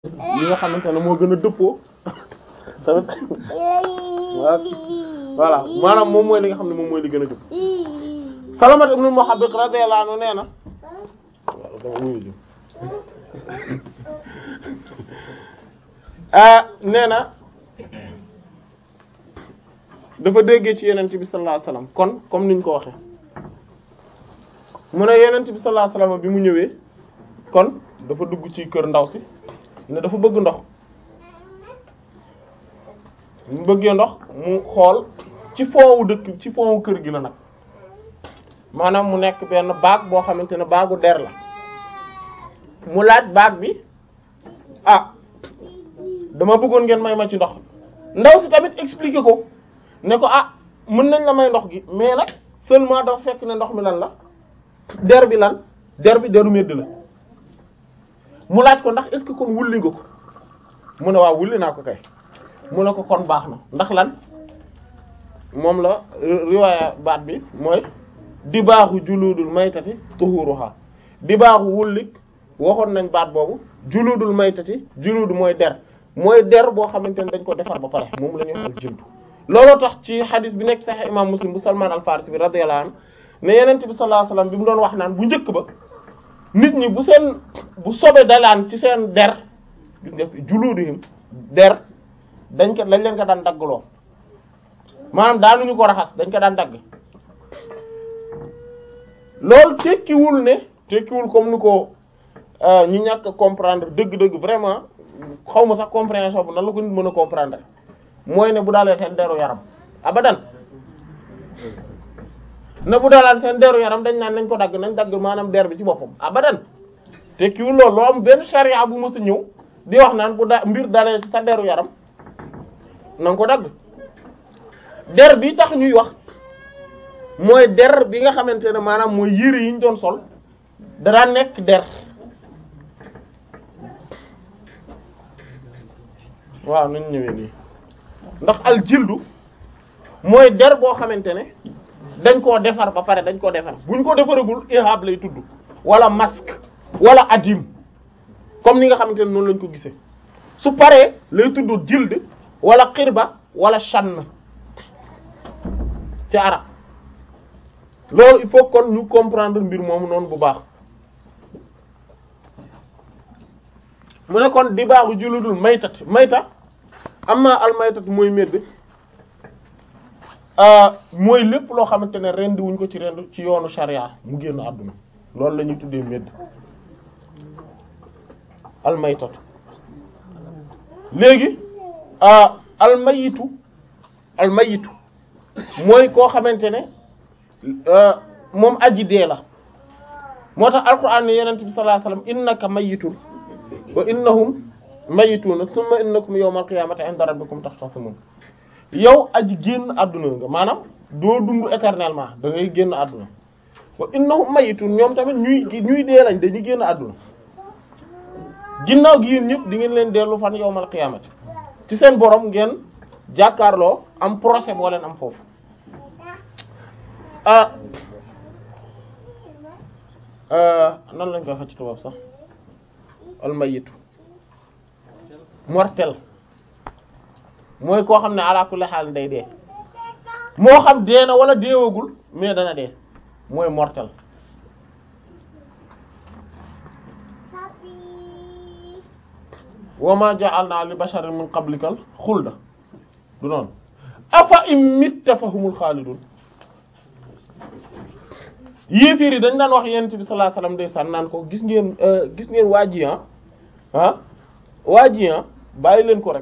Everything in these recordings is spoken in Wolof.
li nga xamante ne moo gën a dëppoo tamit voilà maanaam moom mooy li nga xam ne moom mooy li gën a jub Salamat ibn Muhabbiq radiyallahu anhu nee na ah nee na dafa déggee ci yenent bi sallallahu alayhi wasallam kon comme niñ ko waxe mu ne yenent bi sallallahu alayhi wasallam bi mu ñëwee kon dafa dugg ci kër ndaw si ne dafa bëgg ndox mu bëggee ndox mu xool ci foowu dëkk ci foowu kër gi la nag maanaam mu nekk benn baag boo xamante ne baagu der la mu laaj baag bi ah dama bëggoon ngeen may ma ci ndox ndaw si tamit expliquer ko ne ko ah mën nañ la may ndox gi mais nag seulement dafa fekk ne ndox mi lan la der bi lan der bi deru medd la mu laaj ko ndax est-ce que kon wulli nga ko mu ne waaw wulli naa ko kay mu ne ko kon baax na ndax lan moom la riwaaya baat bi mooy di baaxu juludul maytati tuhuruha di baaxu wullik waxoon nañ baat boobu juludul maytati juludu mooy der mooy der boo xamante ne dañ ko defar ba pare moom la ñuy wax al jildu looloo tax ci xadis bi nekk Sahih imam Muslim bu Salman al Farisi bi radiyallahu anhu ne yenent bi sallallahu alayhi wasallam bi mu doon wax naan bu njëkk ba nit ñi bu seen bu sobe dalaan ci seen der gis nga juluduhum der dañ ko dañ leen ko daan daggloo maanaam daanuñu ko raxas dañ ko daan dagg loolu tekkiwul ne tekkiwul comme ni ko ñu ñàkk a comprendre dëgg-dëgg vraiment xaw ma sax compréhension bu nan la ko nit mën a comprendre mooy ne bu daalee seen deru yaram abadan ne bu daalaan seen deru yaram dañ naan nañ ko dagg nañ dagg maanaam der bi ci boppam abadan tekkiwul loolu loo am benn charia bu mës a ñëw di wax naan bu da mbir dalee ci sa deru yaram na nga ko dagg der bi tax ñuy wax mooy der bi nga xamante ne maanaam mooy yére yi ñu doon sol dara nekk der waaw nañ ñëwee nii ndax al jildu mooy der boo xamante ne dañ koo defar ba pare dañ koo defar buñ ko defaragul ihab lay tudd wala masque wala adim comme ni nga xamante ne noonu lañ ko gisee su paree lay tudd jild wala xirba wala shann ci arab loolu il faut kon ñu comprendre mbir moomu noonu bu baax mu ne kon di baaxu juludul maytat mayta amma al maytat mooy medd mooy lépp loo xamante ne rendi wuñ ko ci rend ci yoonu sharia mu génn àdduna loolu la ñuy tuddee medd al maytat léegi al mayitu al mayitu mooy koo xamante ne moom aji dee la moo tax alquran ne yenent bi sallallahu alayhi wasallam innaka mayitun wa innahum mayituna thumma innakum yawmal qiyamati inda rabbikum taxtasimun yow aji génn àdduna nga maanaam doo dund éternellement da ngay génn àdduna wa innahum mayitun ñoom tamit ñuy ñuy dee lañ dañuy génn àdduna ginnaaw gi yéen ñëpp di ngeen leen dellu fan yawmal qiyamati ci seen borom ngeen jàkkaarloo am procès boo leen am foofu ah nan lañ koy wax ci tubaab sax almayitu mortel mooy koo xam ne ala kulli xaal day dee moo xam dee na wala deewagul mais dana dee mooy mortel wa ma ja'alna li basharin min qablikal xulda du noonu afa im mitta fa humul xaalidun yéeféer yi dañ daan wax yonent bi sallallahu alayhi wasallam ndeysaan naan ko gis ngeen gis ngeen waa ji ah ah waa ji ah bàyyi leen ko rek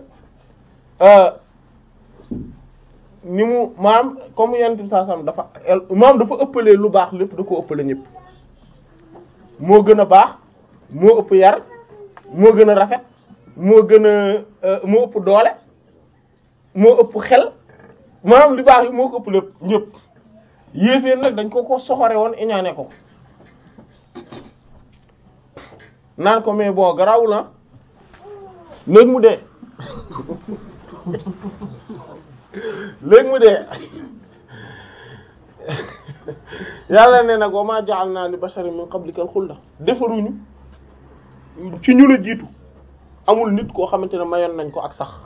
ni mu maanaam comme yonent bi sallallahu alayhi wasallam dafa maanaam dafa ëppalee lu baax lépp da ko ëppale ñëpp moo gën a baax moo ëpp yar moo gën a rafet moo gën a moo ëpp doole moo ëpp xel maanaam li baax yi moo ko ëpp lépp ñëpp yéeféer nag dañ ko ko soxore woon iñaane ko naan ko mais bon garawul na léegi mu dee léegi mu dee yàlla ne nag wa ma ja'alna li basharin min qablikal xulda defaruñu ci ñu la jiitu amul nit koo xamante ne mayoon nañ ko ak sax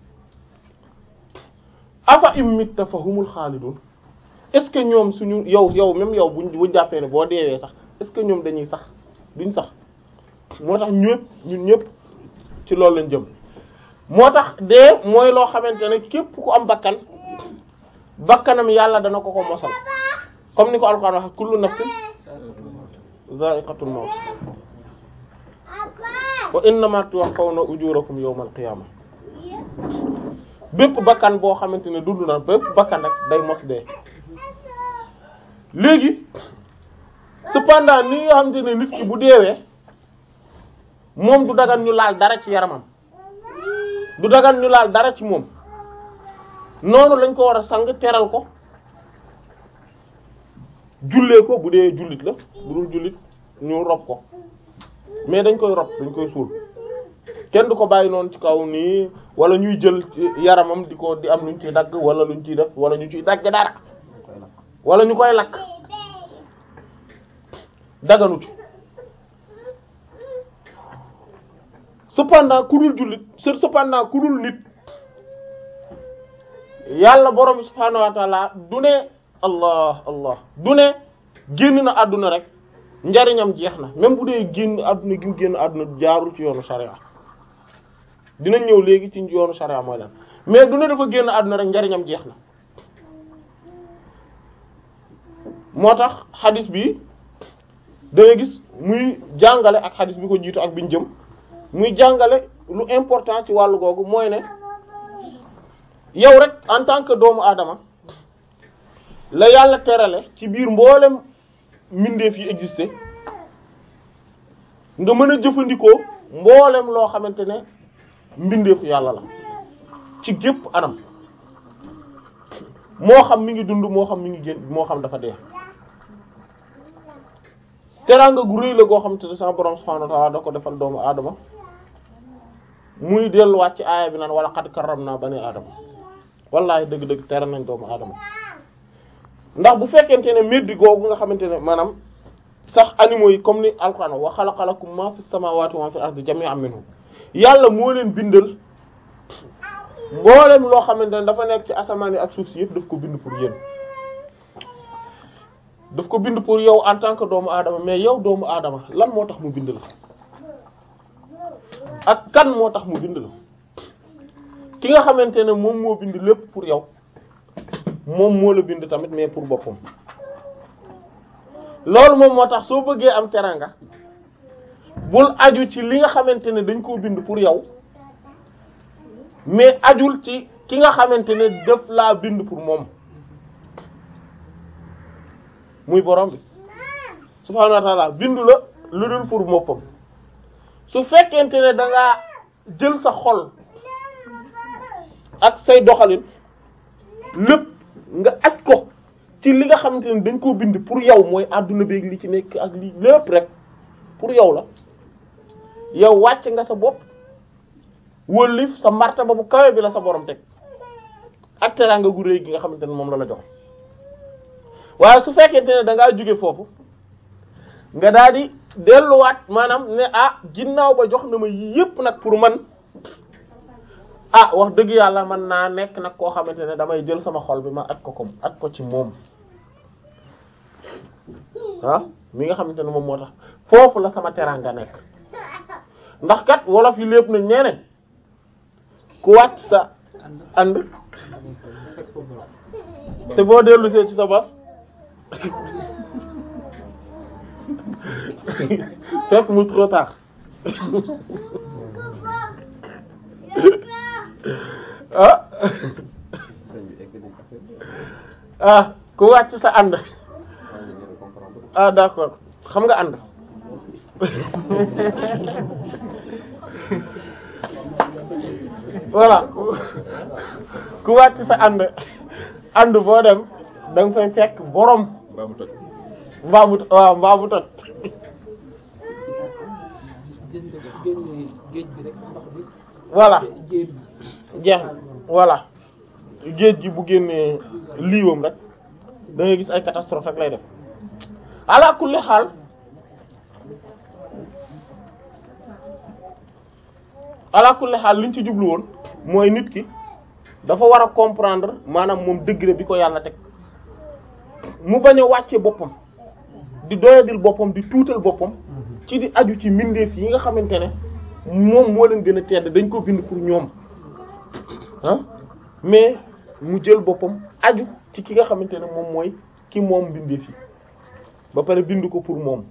afa im mitta fa humul xaalidun est-ce que ñoom suñu yow yow même yow buñ buñ jàppee ne boo deewee sax est-ce que ñoom dañuy sax duñ sax moo tax ñëpp ñun ñëpp ci loolu lañ jëm moo tax dee mooy loo xamante ne képp ku am bakkan bakkanam yàlla dana ko ko mosal comme ni ko alquran wax kullu nafsin za'iqatul maut wa innama tuwaffawna ujurakum yawmal qiyamah bépp bakkan boo xamante ne dund na bépp bakkan rek day mos dee léegi cependant ni nga xamante ne nit ki bu deewee moom du dagan ñu laal dara ci yaramam du dagan ñu laal dara ci moom noonu lañ ko war a sang teral ko jullee ko bu dee jullit la bu dul jullit ñu rob ko mais dañ koy rob dañ koy suul kenn du ko bàyyi noonu ci kaw nii wala ñuy jël yaramam di ko di am luñ ciy dagg wala luñ ciy def wala ñu ciy dagg dara wala ñu koy lakk daganut cependant ku dul jullit cependant ku dul nit yàlla borom subhaanahu wa taala du ne allah allah du ne génn na àdduna rek njariñam jeex na même bu dee génn àdduna gi mu génn àdduna jaarul ci yoonu sharia dinañ ñëw léegi ci yoonu sharia mooy lan mais du ne dafa génn àdduna rek njariñam jeex na moo tax xadis bi da ngay gis muy jàngale ak xadis bi ko jiitu ak biñ jëm muy jàngale lu important ci wàllu googu mooy ne yow rek en tant que doomu aadama la yàlla terale ci biir mboolem mbindeef yi existé nga mën a jëfandikoo mboolem loo xamante ne mbindeefu yàlla la ci gépp anam moo xam mi ngi dund moo xam mi ngi génn moo xam dafa dee teraanga gu rëy la goo xamante ne sama borom subhanahu wa ta'ala da ko defal doomu aadama muy delluwaat ci aaya bi naan wala qad karramna bani aadama wallahi dëgg-dëgg tere nañ doomu aadama ndax bu fekkente ne meddi googu nga xamante ne maanaam sax animaux yi comme ni alquran wa khalaqa lakum ma fis samawati wa ma fil ardi jami'an minhu yàlla moo leen bindal mboolem loo xamante ne dafa nekk ci asamaan yi ak suuf si yëpp daf ko bind pour yéen daf ko bind pour yow en tant que doomu aadama mais yow doomu aadama lan moo tax mu bind la ak kan moo tax mu bind la ki nga xamante ne moom moo bind lépp pour yow moom moo la bind tamit mais pour boppam loolu moom moo tax soo bëggee am teranga bul aju ci li nga xamante ne dañ koo bind pour yow mais ajul ci ki nga xamante ne daf laa bind pour moom muy borom bi subhaanahu wa ta'ala bindu la lu dul pour moppam su fekkente ne da ngaa jël sa xol ak say doxalin lépp nga aj ko ci li nga xamante ne dañ koo bind pour yow mooy àdduna beeg li ci nekk ak li lépp rek pour yow la yow wàcc nga sa bopp wëllif sa martaba bu kawe bi la sa borom teg ak teraanga gu réy gi nga xamante ne moom la la jox waaye su fekkente ne da ngaa jóge foofu nga daal di delluwaat maanaam ne ah ginnaaw ba jox na ma yii yépp nag pour man ah wax dëgg yàlla man naa nekk nag koo xamante ne damay jël sama xol bi ma aj ko ko aj ko ci moom ah mi nga xamante ne moom moo tax foofu la sama teraanga nekk ndax kat wolof yi lépp nañ nee nañ ku wàcc sa ànd te boo dellu see ci sa bos fekk mu trop tard ah ah ku wàcc sa ànd ah d'accord xam nga ànd voilà ku wàcc sa ànd ànd boo dem da nga fay fekk borom mbaa mu toj mbaa mu waaw mbaa mu toj gis nga génne géej bi rek ndox bi. voilà jéem jeex na voilà géej gi bu génnee liiwam rek da ngay gis ay catastrophe rek lay def ala kulli xaal ala kulli xaal liñ ci jublu woon mooy nit ki dafa war a comprendre maanaam moom degré bi ko yàlla teg mu bañ a wàcce boppam di doyadil boppam di tuutal boppam ci di aju ci mbindeef yi nga xamante ne moom moo leen gën a tedd dañ ko bind pour ñoom ah mais mu jël boppam aju ci ki nga xamante ne moom mooy ki moom mbindeef yi ba pare bind ko pour moom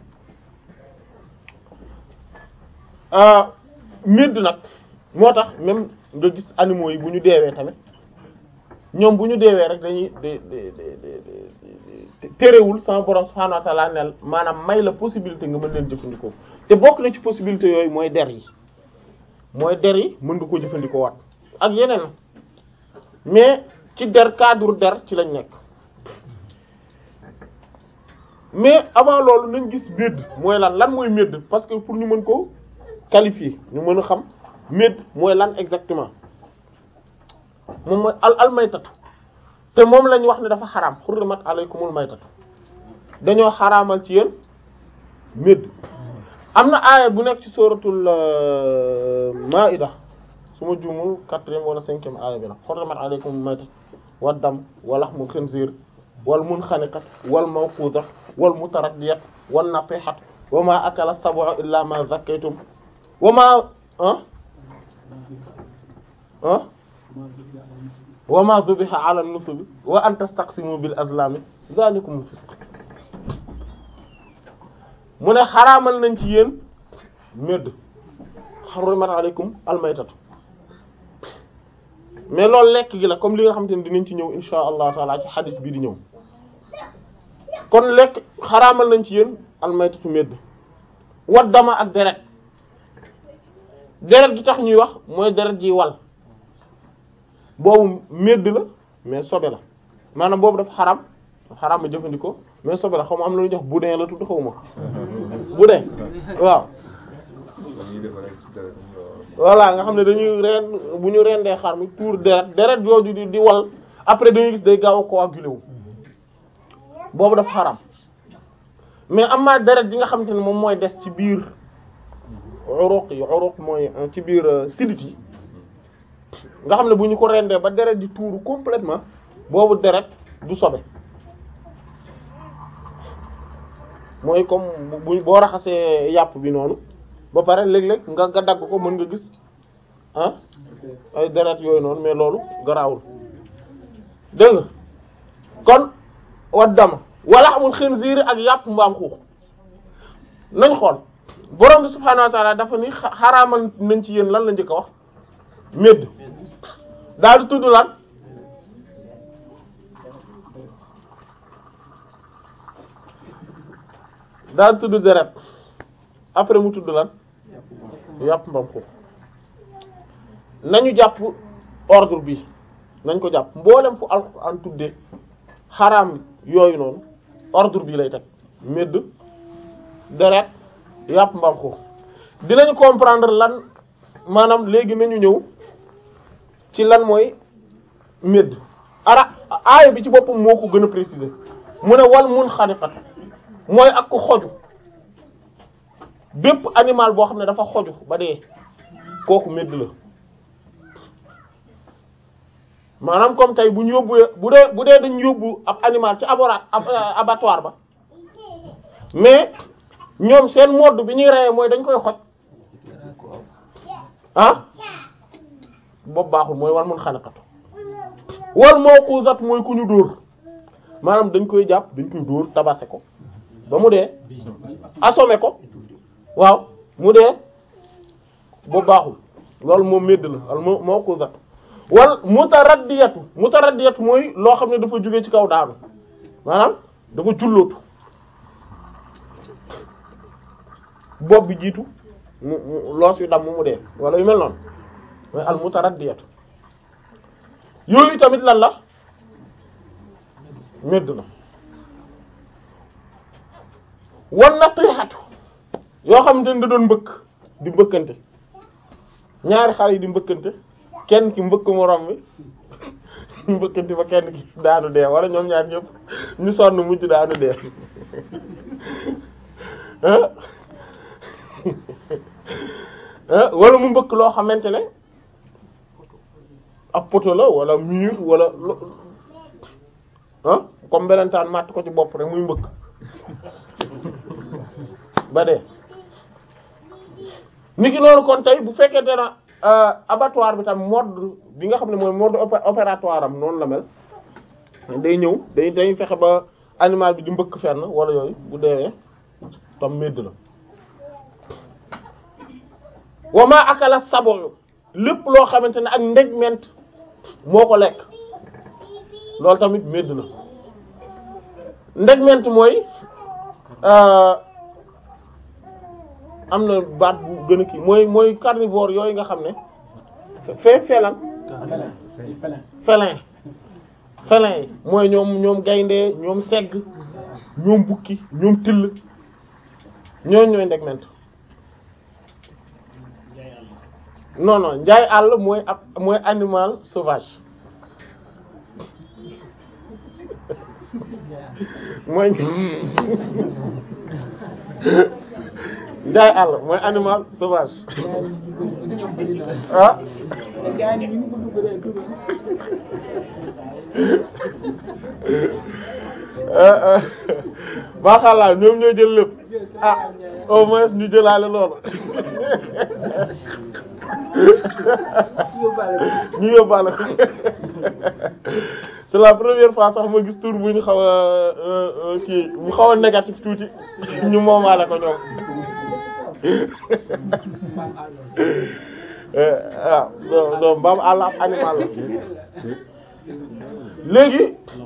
médd nag moo tax même nga gis animaux yi bu ñu deewee tamit ñoom bu ñu deewee rek dañuy de de de terewul sama borom subhanahu wa ta'ala nel maanaam may la possibilité nga mën leen jëfandikoo te bokk na ci possibilité yooyu mooy der yi mooy der yi mën nga ko jëfandikoo wat ak yeneen mais ci der cadre der ci lañ nekk mais avant loolu nañ gis médd mooy lan lan mooy médd parce que pour ñu mën ko qualifier ñu mën a xam médd mooy lan exactement moom mooy al al maytatu te moom lañ wax ne dafa xaraam xurrimat alaykumul maytatu dañoo xaraamal ci yéen médd am na aaya bu nekk ci suratul maida su ma juumul quatrième wala cinquième aaya bi la xurrimat alaykumul maytatu wad dam wa lahmul khinzir wal munxaniqat wal mawqudat wal mutaraddiyat wan natihat wa ma akala sab'u illa ma zakkaytum wa ma ah ah wa ma dhubiha ala nusubi wa an tastaqsimu bil azlami dhalikum fisq mu ne xaraamal nañ ci yéen médd hurrimat alaykum almaytatu mais loolu lekk gi la comme li nga xamante ne dinañ ci ñëw insha allah taala ci xadis bii di ñëw kon lekk xaraamal nañ ci yéen almaytatu médd wat dama ak deret deret gi tax ñuy wax mooy deret ji wal boobu médd la mais sobe la maanaam boobu dafa xaram xaram ma jëfandikoo mais sobe la xaw ma am na lu ñuy wax boudin la tudd xaw ma boudin waaw voilà nga xam ne dañuy reen bu ñu rendee xar mi tuur deret deret yooyu di di wal après dañuy gis day gaaw a coagulé wu boobu dafa xaram mais am na deret yi nga xamante ne moom mooy des ci biir uruq yi uruq mooy ci biir sidit yi nga xam ne bu ñu ko rendee ba deret di tuuru complètement boobu deret du sobe mooy comme bu boo raxasee yàpp bi noonu ba pare léeg-léeg nga nga dagg ko mën nga gis ah ay deret yooyu noonu mais loolu garaawul dégg nga kon wat dama wala amul xinziir ak yàpp mbaam xuux nañ xool borom bi subhaanahu wa ta'ala dafa ni xaraamal nañ ci yéen lan la njëkk a wax médd daal di tudd lan daal di tudd deret après mu tudd lan yàpp mbam xuux nañu jàpp ordre bi nañ ko jàpp mboolem fu alxuraan tuddee xaraam yooyu noonu ordre bi lay teg médd deret yàpp mbam xuux dinañu comprendre lan maanaam léegi nañu ñëw ci lan mooy médd ara aaya bi ci boppam moo ko gën a préciser mu ne wal mun xaniqat mooy ak ko xoju bépp animal boo xam ne dafa xoju ba dee kooku médd la maanaam comme tey bu ñu yóbbu bu dee bu dee dañu yóbbu ab animal ci abora abattoir ba mais ñoom seen mode bi ñuy reyee mooy dañ koy xoj ah boobu baaxul mooy wal mun xanaqatu wal mawquzat mooy ku ñu dóor maanaam dañ koy jàpp dañ koy dóor tabase ko ba mu dee assommé ko waaw mu dee boobu baaxul loolu moom medd la al mawquzat wal mutaraddiyatu mutaraddiyatu mooy loo xam ne dafa jóge ci kaw daanu maanaam dafa jullootu bopp bi jiitu mu mu loos yu dam mu dee wala yu mel noonu mooy al mutaraddiyatu yooyu tamit lan la medd la wan natihatu yoo xamante ne da doon mbëkk di mbëkkante ñaari xale yi di mbëkkante kenn ki mbëkk morom bi mbëkkante ba kenn ki daanu dee wala ñoom ñaar ñëpp ñu sonn mujj daanu dee ah wala mu mbëkk loo xamante ne ab poto la wala mur wala lo ah comme belentaan màtt ko ci bopp rek muy mbëkk ba dee niki noonu kon tey bu fekkente na abattoir bi tam mode bi nga xam ne mooy mode opératoire am noonu la mel day ñëw day day fexe ba animal bi di mbëkk fenn wala yooyu bu deewee tam medd la wama akala saboyu lépp loo xamante ne ak ndegment moo ko lekk loolu tamit medd la ndegment mooy am na baat bu gën a kii mooy mooy carnivore yooyu nga xam ne fee felan félin félin yi mooy ñoom ñoom gaynde ñoom segg ñoom bukki ñoom till ñooñ ñooy ndegment non non njaay àll mooy ab mooy animal sauvage mooy njaay àll mooy animal sauvage ah maaxàllaa ñoom ñoo jël lépp ah au moins ñu jëlaale loolu ñu yóbbaale ko c'est la première fois sax ma gis tur bu ñu xaw a kii bu xaw a négatif tuuti ñu moomaale ko ñoom waaw non non mbaam àll ab animal la léegi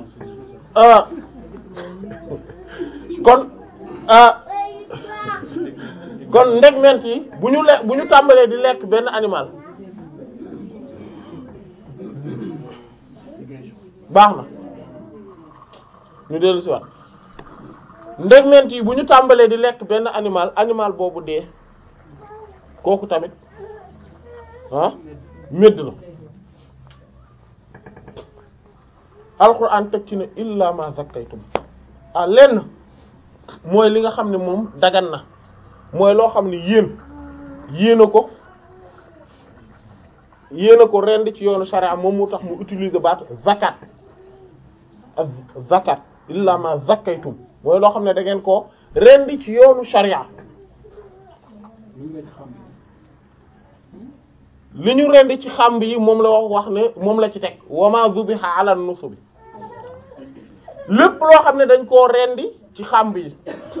kon kon ndegment yi bu ñu le bu ñu tàmbalee di lekk benn animal baax na ñu dellu si waat ndegment yi bu ñu tàmbalee di lekk benn animal animal boobu dee kooku tamit ah médd la alquran teg ci ne illa ma zakkaytum ah lenn mooy li nga xam ne moom dagan na mooy loo xam ne yéen yéen a ko yéen a ko rend ci yoonu sharia moom moo tax mu utiliser baatu zakat ak zakat illa ma zakkaytum mooy loo xam ne da ngeen ko rend ci yoonu sharia li ñu rend ci xamb yi moom la wax wax ne moom la ci teg wama zubiha ala nusubi lépp loo xam ne dañ koo rendi ci xamb yi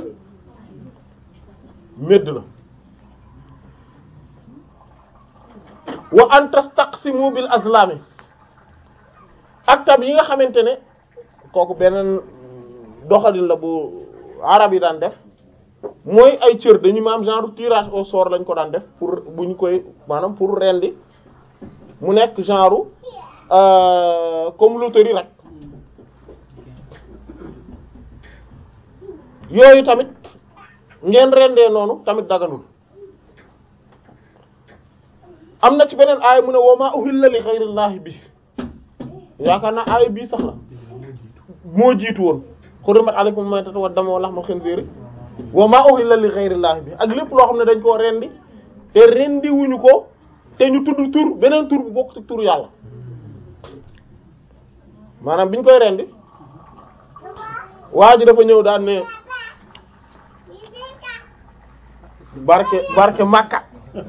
médd la wa an tastaqsimu bil azlami ak tam yi nga xamante ne kooku beneen doxalin la bu arab yi daan def mooy ay cër dañu ma am genre tirage au sort lañ ko daan def pour bu ñu koy maanaam pour rendi mu nekk genre comme loterie rek yooyu tamit ngeen rendee noonu tamit daganul am na ci beneen aaya mu ne wa ma uhilla li ghayrillahi bi yaakaar naa aaya bii sax la moo jiitu woon hurrimat alaykum maytatu wa damu wa lahmul khinziri wa ma uhilla li ghayrillahi bi ak lépp loo xam ne dañ koo rendi te rendi wuñu ko te ñu tudd tur beneen tur bu bokk ci tur yàlla maanaam biñ koy rendi waa ji dafa ñëw daan ne barke barke Makka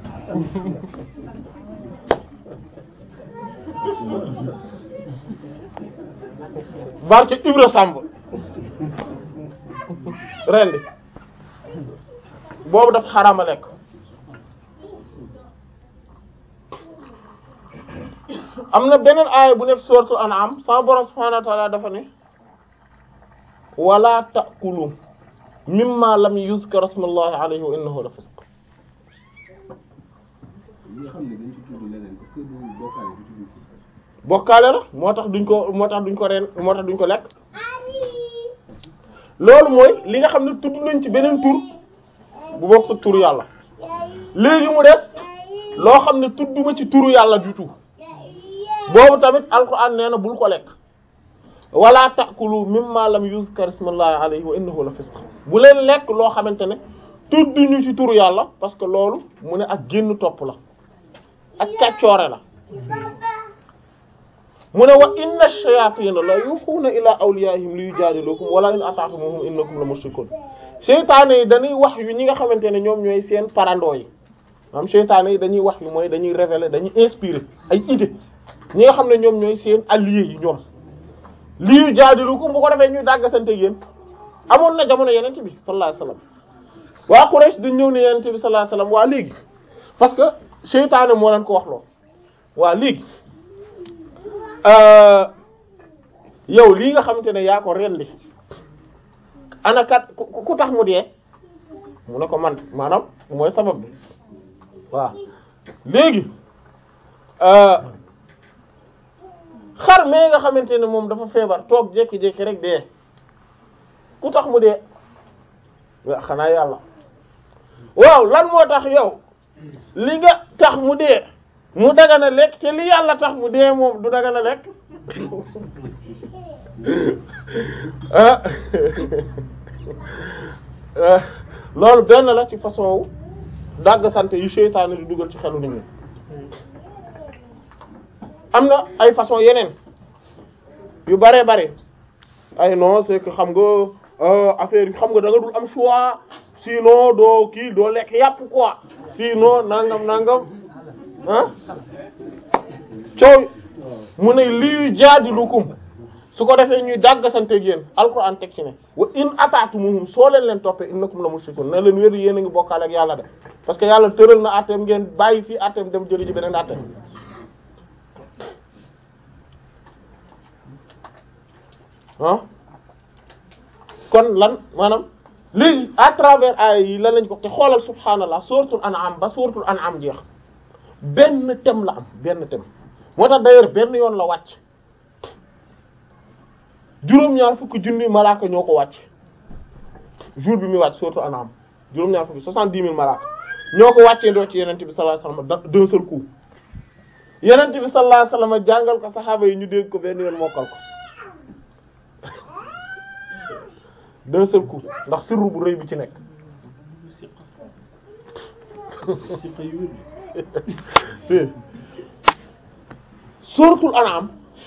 barke Ibra Samb rendi boobu dafa xarama lekk am na beneen aaya bu nekk sourate An'am sama borom subhanahu wa ta'ala dafa ne wala ta'kulu mimma lam yuzkar ismullahi alayhi wa innahu la fisq li nga xam ne dañ ci tudd leneen parce que du bokkaale du tudd bokkaale la moo tax duñ ko moo tax duñ ko reen moo tax duñ ko lekk loolu mooy li nga xam ne tudd nañ ci beneen tur bu bokk sa turu yàlla léegi mu des loo xam ne tudduma ci turu yàlla du tout boobu tamit alquran nee na bul ko lekk wala ta'kulu mimma lam yuzkar ismullahi alayhi wa innahu la fisq bu leen lekk loo xamante ne tudd ñu ci turu yàlla parce que loolu mu ne ak génn topp la ak kàccoore la mu ne wa inna shayatina la yuxuuna ila awliyaihim li yujadilukum wala in ata'tumuhum innakum la mushrikun seytaane yi dañuy wax yu ñi nga xamante ne ñoom ñooy seen parandoo yi maanaam seytaane yi dañuy wax yu mooy dañuy révéler dañuy inspirer ay idées ñi nga xam ne ñoom ñooy seen alliés yi ñoom li yujadilukum bu ko defee ñuy dàggasante yéen amoon na jamono yeneen bi sallallahu alayhi wasallam waa Quraysh dañ ñëw ne yeneen bi sallallahu alayhi wasallam waa léegi parce que seytaane moo leen ko wax loo waa léegi yow lii nga xamante ne yaa ko rendi ana kat ku ku tax mu dee mu ne ko man maanaam mooy sabab bi waaw léegi xar mee nga xamante ne moom dafa feebar toog jékki-jékki rek dee ku tax mu dee waaw xanaa yàlla waaw lan moo tax yow li nga tax mu dee mu dagana lekk te li yàlla tax mu dee moom du dagana lekk ah loolu benn la ci façon wu dàgg sant yu seytaane di dugal ci xelu nit ñi am na ay façon yeneen yu bare bare ay non c'est que xam nga affaire yi xam nga da nga dul am choix sinon doo kii doo lekk yàpp quoi sinon nangam nangam ah coow mu ne lii jaadilukum su ko defee ñuy dàggasanteeg yéen alquran teg ci ne wa in ataatumuhum soo leen leen toppee innakum la mushrikun na leen wér yéen a ngi bokkaale ak yàlla de parce que yàlla tëral na atteem ngeen bàyyi fii atteem dem jëli ji beneen atteem ah kon lan maanaam léegi à travers ay yi lan lañ ko te xoolal subhaanallah suratul an'am ba suratul an'am jeex benn thème la am benn thème moo tax d'ailleurs benn yoon la wàcc juróom-ñaar fukki junni malaaka ñoo ko wàcc jour bi muy wàcc suratul an'am juróom-ñaar fukki soixante-dix mille malaaka ñoo ko wàccee ndoo ci yenente bi sallallahu alayhi wasallam d'un seul coup yenente bi sallallahu alayhi wasallam jàngal ko saxaaba yi ñu dégg ko benn yoon mokkal ko d'un seul coup ndax sirru bu rëy bi ci nekk suratul an'am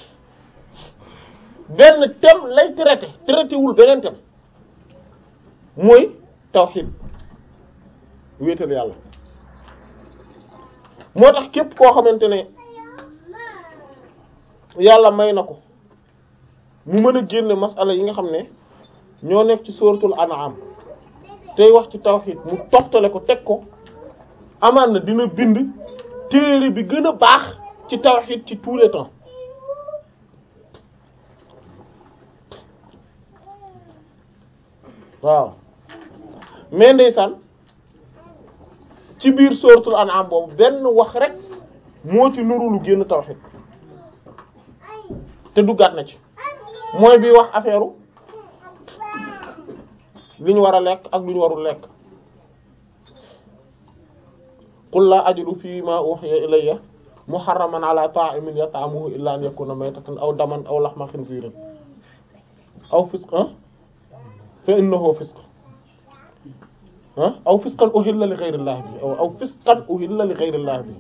benn thème lay traité traité wul beneen thème mooy tawhid wéetal yàlla moo tax képp koo xamante ne yàlla may na ko mu mën a génne masala yi nga xam ne ñoo nekk ci suratul an'am tey wax ci tawhid mu toftale ko teg ko amaan na dina bind téere bi gën a baax ci tawhid ci tous les temps waaw mais ndeysaan ci biir suratul an'am boobu benn wax rek moo ci nuru lu génn tawhid te duggaat na ci mooy bi wax affaire li ñu war a lekk ak lu ñu warul lekk qul la ajidu fi ma uhiya ilayya muharraman ala ta'imin yat'amuhu illa an yakuna maytatan aw daman aw lahma khinzirin aw fisqan fa innahu fisq aw fisqan uhilla li ghayri llahi bi aw fisqan uhilla li ghayri llahi bi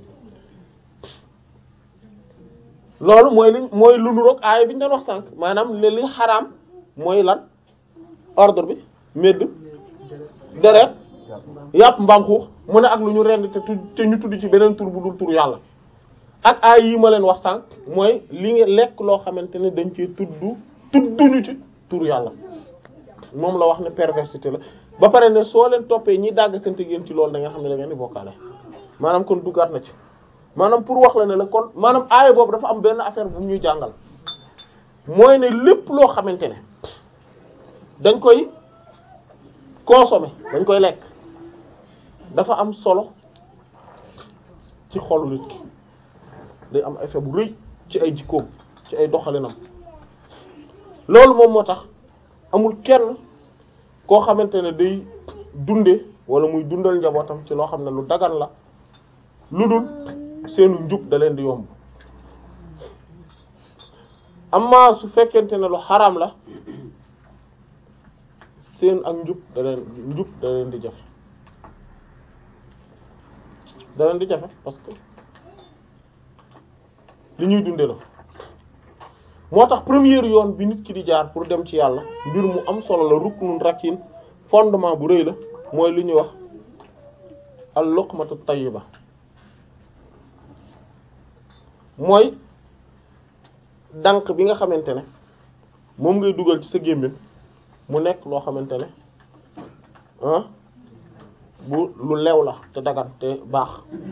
loolu mooy li mooy lu nuroog aaya bi ñu doon wax sànq maanaam li li xaraam mooy lan ordre bi medd deret yàpp mbaam xuux mu ne ak lu ñu rend te te ñu tudd ci beneen tur bu dul tur yàlla ak aay yi ma leen wax sànq mooy li nga lekk loo xamante ne dañ cee tudd tudduñu ci tur yàlla moom la wax ne perversité la ba pare ne soo leen toppee ñi dàgg sante ngeen ci loolu da nga xam ne da ngeen di bokkaale maanaam kon duggaat na ci maanaam pour wax la ne la kon maanaam aaya boobu dafa am benn affaire bu ñuy jàngal mooy ne lépp loo xamante ne dañ koy consommer dañ koy lekk dafa am solo ci xolu nit ki day am effet bu rëy ci ay jikkoom ci ay doxalinam loolu moom moo tax amul kenn koo xamante ne day dunde wala muy dundal njabootam ci loo xam ne lu dagan la lu dul seenu njub da leen di yomb amma su fekkente ne lu xaraam la seen ak njub da leen njub da leen di jafe da leen di jafe parce que li ñuy dunde la moo tax première yoon bi nit ki di jaar pour dem ci yàlla mbir mu am solo la ruknun rakin fondement bu rëy la mooy li ñuy wax al luqmatu tayyiba mooy dànk bi nga xamante ne moom ngay dugal ci sa gémmiñ mu nekk loo xamante ne ah bu lu lew la te dagan te baax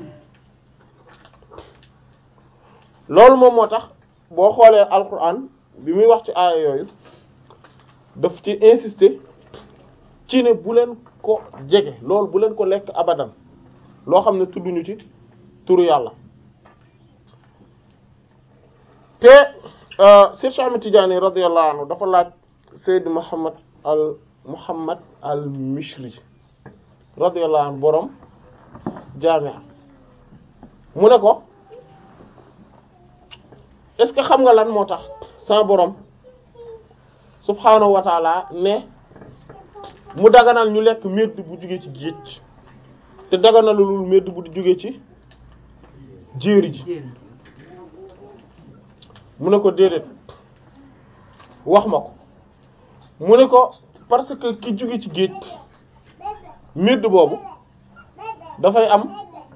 loolu moom moo tax boo xoolee alquran bi muy wax ci aaya yooyu daf ci insister ci ne bu leen ko jege loolu bu leen ko lekk abadan loo xam ne tudduñu ci turu yàlla te Cheikh Ahmed Tidiane radiyallahu anhu dafa laaj Seyd Muhammad al Muhammad al Mishri radiyallahu anhu borom jaamia mu ne ko est ce que xam nga lan moo tax sa borom subhaanahu wa taala ne mu daganal ñu lekk medd bu jóge ci géej te daganalul medd bu jóge ci jéeri ji mu ne ko déedéet wax ma ko mu ne ko parce que ki jóge ci géej medd boobu dafay am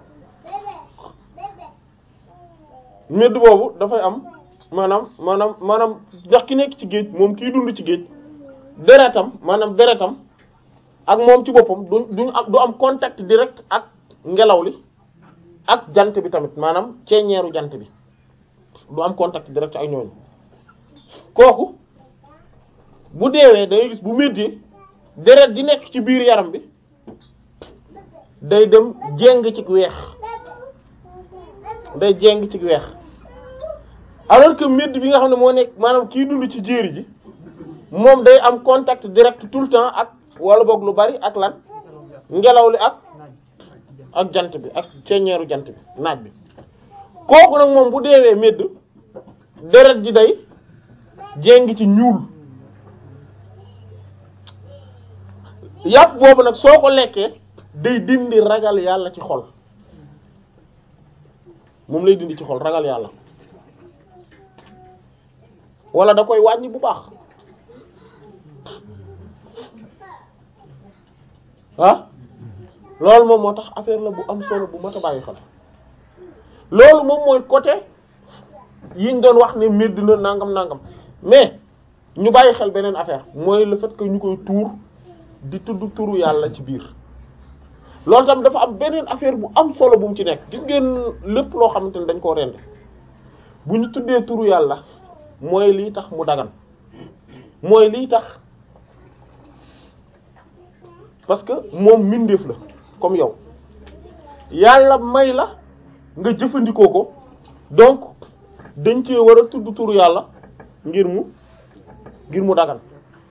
medd boobu dafay am maanaam maanaam maanaam ndax ki nekk ci géej moom kiy dund ci géej deretam maanaam deretam ak moom ci boppam du duñ am du am contact direct ak ngelaw li ak jant bi tamit maanaam ceeñeeru jant bi du am contact direct ak ñooñu kooku bu deewee dangay gis bu méddee deret di nekk ci biir yaram bi day dem jéng ci weex day jéng ci weex alors que médd bi nga xam ne moo nekk maanaam kii dund ci jéeri ji moom day am contact direct tout le temps ak wala boog lu bari ak lan ngelaw li ak ak jant bi ak ceeñeeru jant bi naaj bi kooku nag moom bu deewee médd deret ji day jéng ci ñuul yàpp boobu nag soo ko lekkee day dindi ragal yàlla ci xol moom lay dindi ci xol ragal yàlla wala da koy wàññi bu baax ah loolu moom moo tax affaire la bu am solo bu mat a bàyyi xel loolu moom mooy côté yiñ doon wax ne mbir dina nangam nangam mais ñu bàyyi xel beneen affaire mooy le fait que ñu koy tuur di tudd turu yàlla ci biir loolu tam dafa am beneen affaire bu am solo bu mu ci nekk gis ngeen lépp loo xamante ne dañ koo rend bu ñu tuddee turu yàlla mooy lii tax mu dagan mooy lii tax parce que moom mbindeef la comme yow yàlla may la nga jëfandikoo ko donc dañ cee war a tudd turu yàlla ngir mu ngir mu dagan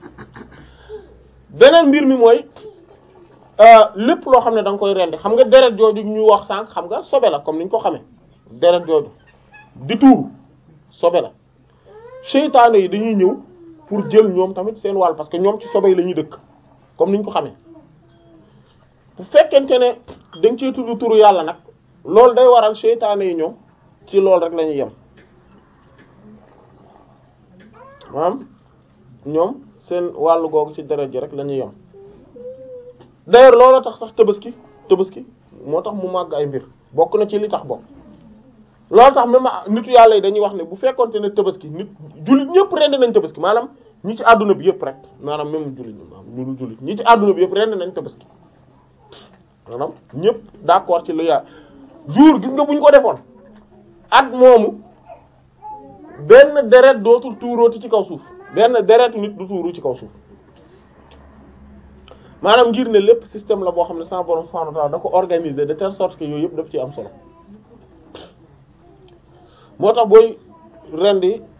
beneen mbir mi mooy lépp loo xam ne da nga koy rendi xam nga deret jooju ñu wax sànq xam nga sobe la comme ni ñu ko xamee deret jooju di tuuru sobe la seytaane yi dañuy ñëw pour jël ñoom tamit seen wàll parce que ñoom ci sobe yi la ñuy dëkk comme ni ñu ko xamee bu fekkente ne da nga cee tudd turu yàlla nag loolu day waral seytaane yi ñoom ci loolu rek la ñuy yem maanaam ñoom seen wàllu googu ci deret ji rek la ñuy yem d'ailleurs loolu tax sax tabaski tabaski moo tax mu màgg ay mbir bokk na ci li tax bokk loolu tax même nitu yàlla yi dañuy wax ne bu fekkonte ne tabaski nit jullit ñëpp rend nañ tabaski maanaam ñi ci àdduna bi yëpp rek maanaam même jullit ñi maanaam ñu dul jullit ñi ci àdduna bi yëpp rend nañ tabaski maanaam ñëpp d'accord ci lu yàlla jour gis nga bu ñu ko defoon at moomu benn deret dootul tuurooti ci kaw suuf benn deretu nit du tuuru ci kaw suuf maanaam ngir ne lépp système la boo xam ne sama borom subhanahu wa ta'ala da ko organiser de telle sorte que yooyu yëpp daf ci am solo moo tax booy rendi